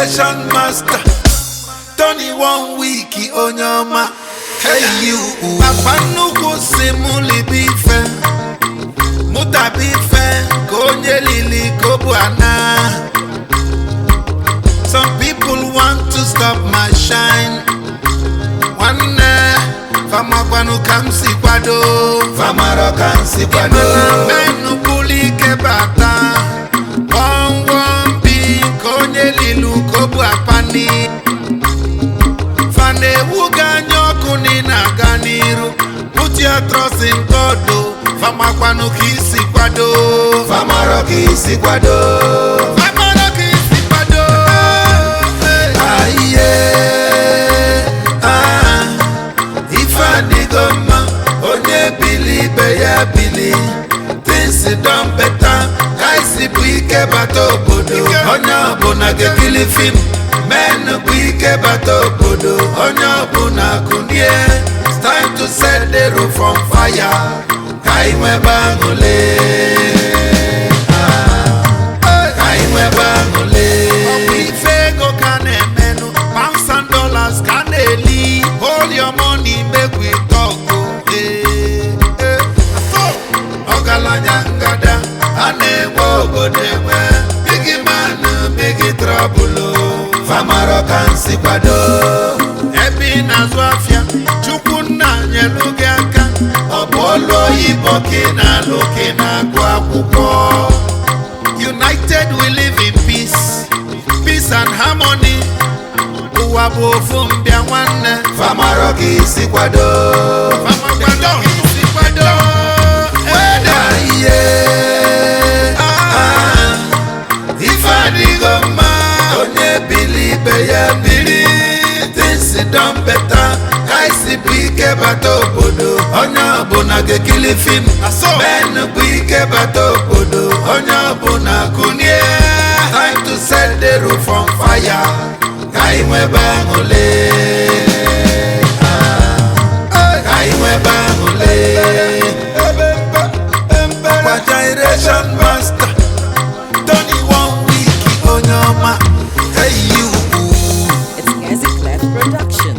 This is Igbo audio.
generation master Tony one week onye ọma hey you papa nnukwu si mụ libe ife mụtaba ife ka onye lili ka ọ bụ ana some people want to stop my shine nwanne famakwanụ ka m si kwado Famaro ka m si kwado mana menụ bụlụ ike bata wọmwọmbi ka onye lilu ka ọ bụ apani fa na-ewu gị anya ọkụ na ị na-aga n'iru put your trust in God o famakwanụ ka isi kwado Famaro ka isi kwado famara ka isi kwado Aiye ah, Ife adịgo mma Onye bili ibe ya bili Things don better Ka isi bụ ike bata obodo Ike. Onye ọbụla ga-ekili fim Men bụ ike bata obodo Onye ọbụla kụnie It's time to set the roof on fire Ka anyị nwebe aṅụle Ah, Ka anyị nwebe aṅụle Ọ bụ ife ego ka na-emenụ pounds and dollars ka na-eli hold your money make we talk o Eh, eh. So, ọgaranya ngada a na-enwe obodo enwe bigi man bigi trọbụl famaro ka nsi kwado ebe ị na-azụ afịa chukwu nna nyelu gị aka ọ bụ olu oyibo ka ị na-alụ ka ị na-agụ akwụkwọ united we live in peace peace and harmony ụwa bụ ofu mbịa nwanne famaro ka isi kwado Famakwado ka isi kwado weda ihe ah, ife adịgo mma onye bili ibe ya biri things don better ka isi bụ ike bata obodo onye ọbụla ga-ekili fim Aso. men bụ ike bata obodo onye ọbụla kụnie time to set the roof on fire ka anyị nwebe aṅụle Ah, ka anyị nwebe aṅụle Ọkwa generation master Tony one week onye ọma hey you It's Easy Clef Production.